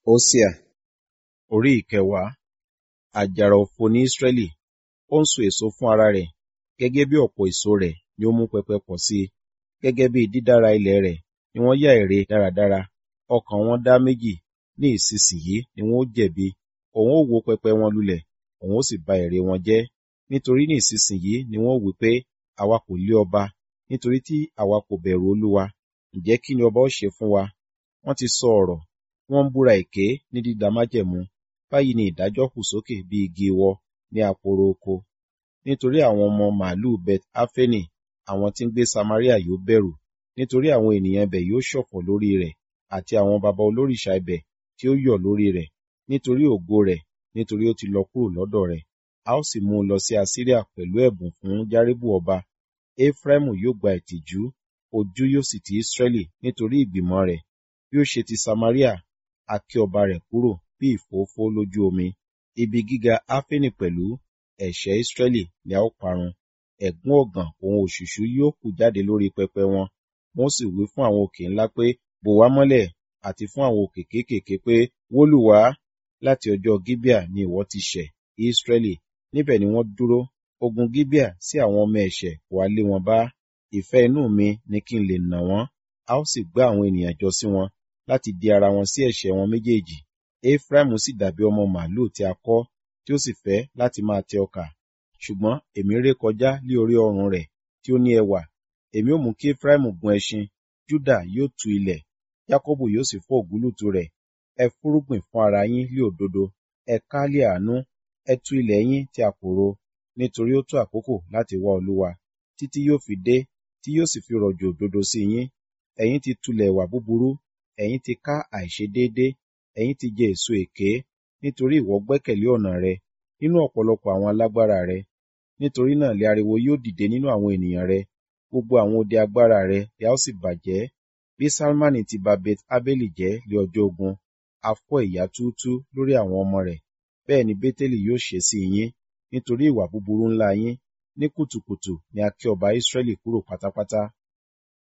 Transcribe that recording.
Hósíà orí ìkẹwàá àjàrà òfo ní Ísírẹ́lì ó ń so èso fún ara rẹ̀ gẹ́gẹ́ bí ọ̀pọ̀ èso rẹ̀ ni ó mú pẹpẹ pọ̀ sí i gẹ́gẹ́ bí dídára ilẹ̀ rẹ̀ ni wọ́n yá ère dáradára ọkàn wọn dá méjì ní ìsinsìnyí ni wọn ó jẹ̀bi òun ó wó pẹpẹ wọn lulẹ̀ òun ó sì ba ère wọn jẹ́ nítorí ní ìsinsìnyí ni wọn ó wí pé àwa kò lé ọba nítorí tí àwa kò bẹ̀rù Olúwa ǹjẹ́ kí ni ọba ó ṣe fún wa wọ́n ti sọ ọ̀rọ̀ wọ́n ń búra èké ní dídá májẹ̀mú báyìí ni ìdájọ́ hù sókè bí igi iwọ ní aporo oko nítorí àwọn ọmọ màlúù bet áfẹ́nì àwọn tí ń gbé samaria yóò bẹ̀rù nítorí àwọn ènìyàn ibẹ̀ yóò ṣọ̀fọ̀ lórí rẹ̀ àti àwọn baba olórìṣà ibẹ̀ tí ó yọ̀ lórí rẹ̀ nítorí ògo rẹ̀ nítorí ó ti lọ kúrò lọ́dọ̀ rẹ̀ a ó sì mú un lọ sí asiria pẹ̀lú ẹ̀bùn fún járíbù ọba efraimu yóò gba ìtìjú ojú yóò sì ti israẹli nítorí ìgbìmọ̀ rẹ̀ bí ó ṣe ti samaria a ké ọba rẹ̀ kúrò bí ìfófó lójú omi ibi gíga áfẹ́nì pẹ̀lú ẹ̀ṣẹ̀ israẹli ni a ó parun ẹ̀gún ọ̀gàn òun òṣùṣú yóò kù jáde lórí pẹpẹ wọn wọ́n sì wí fún àwọn òkè ńlá pé bò wá mọ́lẹ̀ àti fún àwọn òkè kéékèèké pé wó lù wá láti ọjọ́ gíbíà ni ìwọ ti ṣẹ̀ israẹli níbẹ̀ ni wọ́n dúró ogun gíbíà sí àwọn ọmọ ẹ̀ṣẹ̀ wá lé wọn bá ìfẹ́ inú mi ni kí n lè nà wọ́n a ó sì gbá àwọn ènìyàn jọ sí wọn láti di ara wọn sí ẹ̀ṣẹ̀ wọn méjèèjì Efraimu sì dàbí ọmọ màlúù tí a kọ́ tí ó sì fẹ́ láti máa tẹ ọkà ṣùgbọ́n èmi ré kọjá lé orí ọrùn rẹ̀ tí ó ní ẹwà èmi ó mú kí Efraimu gun ẹṣin Júdà yóò tu ilẹ̀ Jákọ́bù yóò sì fọ́ ògúlùtù rẹ̀ ẹ fúrúgbìn fún ara yín lé òdodo ẹ ká lé àánú ẹ tú ilẹ̀ yín tí a kò ro nítorí ó tó àkókò láti wá Olúwa títí yóò fi dé tí yóò sì fi rọ̀jò òdodo sí yín ẹ̀yin ti tulẹ̀ ìwà búburú ẹ̀yin ti ká àìṣedéédé ẹ̀yin ti jẹ èso èké nítorí ìwọ gbẹ́kẹ̀lé ọ̀nà rẹ nínú ọ̀pọ̀lọpọ̀ àwọn alágbára rẹ nítorí náà lé ariwo yóò dìde nínú àwọn ènìyàn rẹ gbogbo àwọn ode agbára rẹ ni a ó sì bàjẹ́ bí Salmani ti ba bet abeli jẹ́ lé ọjọ́ ogun a fọ́ ìyà túútú lórí àwọn ọmọ rẹ̀ bẹ́ẹ̀ ni Bétélì yóò ṣe sí yín nítorí ìwà búburú ńlá yín ní kùtùkùtù ni a ké ọba Israẹli kúrò pátápátá